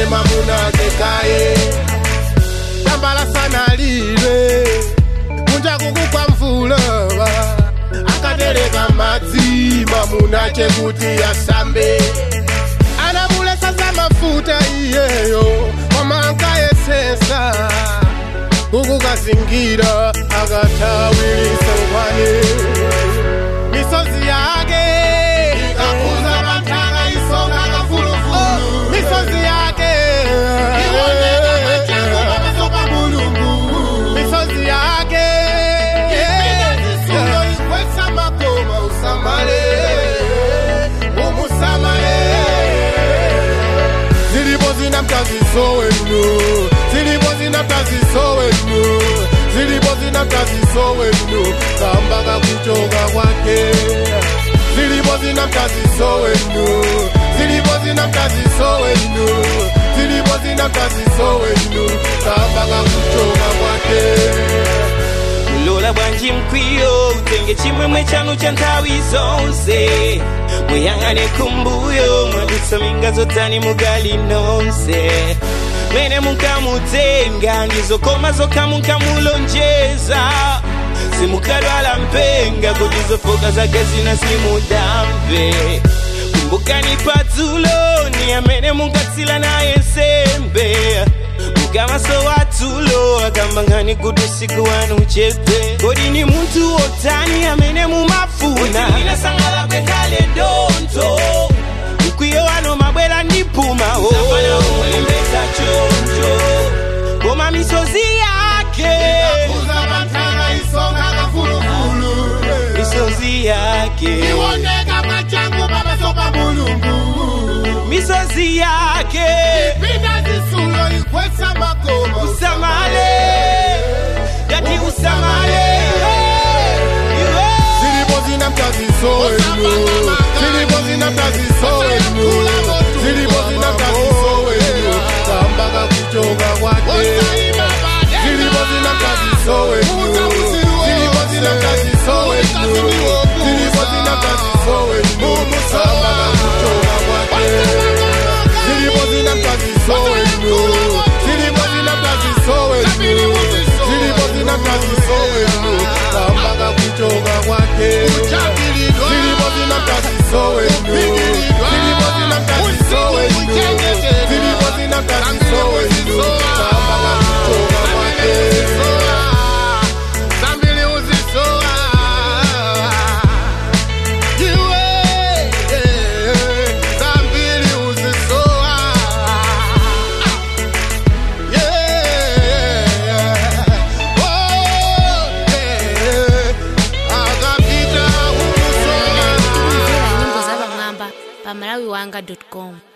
mamunake kaye tambala sana lile kunja kukukwa mvula akatereka madzi mamunache kuti asambe anamulesa za mafuta iyeyo koma ankayesesa kukukazingira akatawilisa nkhwani misozi yake ikakuza matanga isonga kafulufulu misozi yake iwoneka machango pamasopa mulungu misozi yake ipinda zisulo ikwesa makoma usamale umusamale zilipo zina mtaziso wenu zilipo zina mtaziso wenu zilipo zina mtaziso wenu kamba kakuchoka kwake zilipo zina mtaziso wenu zilipo zina mtaziso wenu zilipo zina mtaziso wenu kamba kakuchoka kwake lola bwanji mkwiyo utenge chimwemwe chanu cha nthawi zonse muyang'ane kumbuyo mwadutsa minga zotani mugali nonse mene munkamutenga ndizokoma zokha munkamulonjeza simukadwala mpenga kuti zofoka zake zina simudamve kumbukani padzulo ni amene munkatsila naye nsembe mukamaso watulo akambangani kuti usiku wanu uchepe kodi ni munthu wotani amene mumafuna inasangalabwe kale donto mkwiyo wano mabwera ndipumawo ulembesa choncho koma misozi yake kuza matanga isonga kafulufulu misozi yake iwoneka machango pamasopa mulungu misozi yake pinda zisulo ikwesa makoma usamale yati usamale Iwe. zilipo zina mtaziso wenu zilipo zina mtaziso wenu zilipo zina mtaziso wenu kamba kakuchoka kwake zilipo zina mtaziso wenu zilipo zina mtaziso wenu zilipo zina mtaziso wenu kamba kakuchoka kwake zilipo zina mtaziso wenu zilipo zina mtaziso wenu zilipo zina mtaziso wenu kamba kakuchoka kwake zilipo zina mtaziso wenu zilipo zina mtaziso wenu zilipo zina mtaziso wenu kamba kakuchoka kwake zambili uzisoa iwe zambili uzisoa kumvera nyimbo za pamwamba pa malawiwanga com